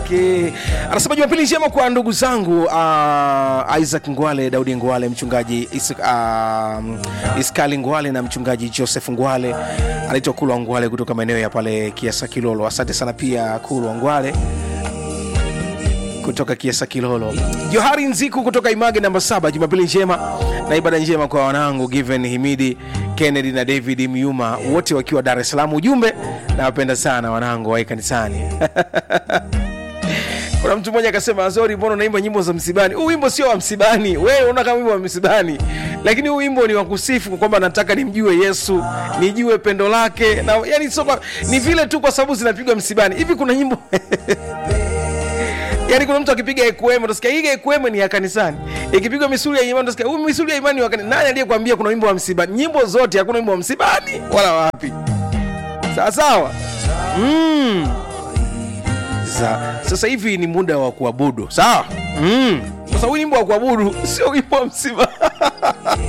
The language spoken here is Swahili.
yake anasema jumapili njema kwa ndugu zangu uh, isaac ngwale daudi ngwale mchungaji Is, uh, iskali ngwale na mchungaji joseph ngwale anaitwa kulwa ngwale kutoka maeneo ya pale kiasa kilolo asante sana pia kulwa ngwale kutoka kiasa kilolo johari nziku kutoka image namba saba jumapili njema na ibada njema kwa wanangu given himidi kennedy na david myuma wote wakiwa dar es salaam ujumbe nawapenda sana wanangu wae kanisani kuna mtu mmoja akasema azori mbona unaimba nyimbo za msibani huu wimbo sio wa msibani wewe unaona kama wimbo wa msibani lakini huu wimbo ni wa kusifu kwamba nataka nimjue yesu nijue pendo lake na yani sio kwa- ni vile tu kwa sababu zinapigwa msibani hivi kuna nyimbo yaani kuna mtu akipiga ekweme utasikia hii ekweme ni ya kanisani ikipigwa misuli ya imani utasikia huu misuli ya imani ni wa kanisani nani aliyekwambia kuna wimbo wa msibani nyimbo zote hakuna wimbo wa msibani wala wapi sawa sawa mm. Sa, sasa hivi ni muda wa kuabudu sawa mm. sasa huu wimbo wa kuabudu sio wimbo wa msiba